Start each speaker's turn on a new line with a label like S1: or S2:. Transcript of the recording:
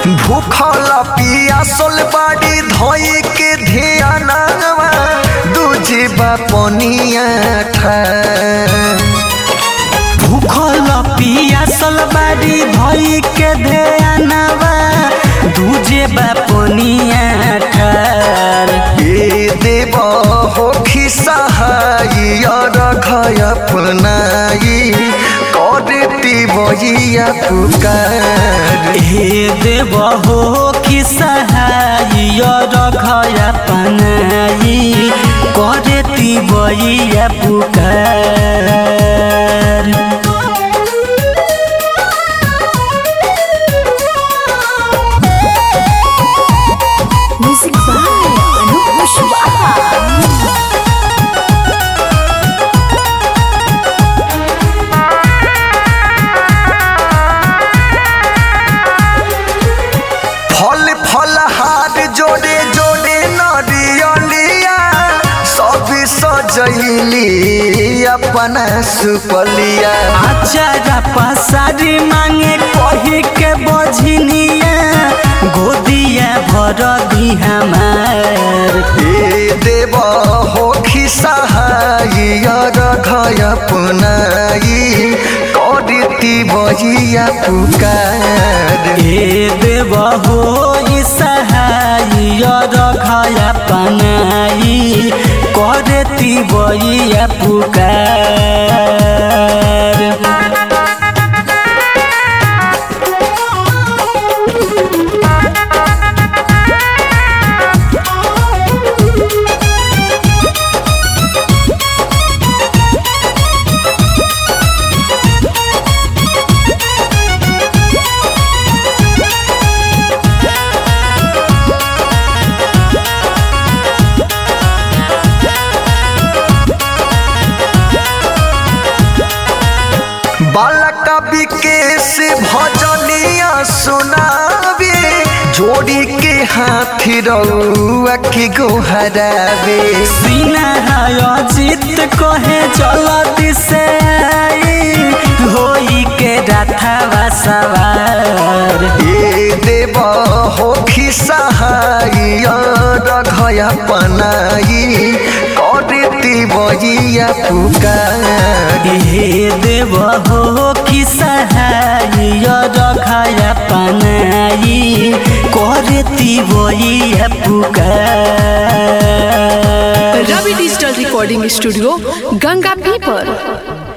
S1: भूखल पियासल बाड़ी धोई के ध्यानवा दूजी बापनिया ठार
S2: भूखल पियासल बाड़ी धोई के ध्यानवा दूजे बापनिया ठार
S1: ए देव हो खिसहाई रखय अपनाई करती बजिया पुकार
S2: हे देव हो कि सहाय रखया पनाई करती बइया पुकार
S3: Music by Anup Kushwaha.
S1: फल फल हार जोड़े जोड़े नरियलिया सब सजैली अपना सुपलिया
S2: आचारा पसारी मांगे कही के बझनिया गोदिया भर दी हमार
S1: ए देव हो खिसहाई रखय अपनाई करती बजिया पुकार
S2: हे देव हो ई सहाय रखया पनाई करती बइया पुकार
S1: बालक विकेश भजनिया सुनावे जोड़ी के हाथ रउआ के गोहरावे
S2: सीना अजित कहे चलती से आई होई के रथवा सवार
S1: ए देव हो खिसहाई रखया पनाई करती बजिया पुकार
S2: हे देव हो कि सहाय रखया पनाई करती बइया पुकार
S4: Ravi digital recording studio Ganga पीपर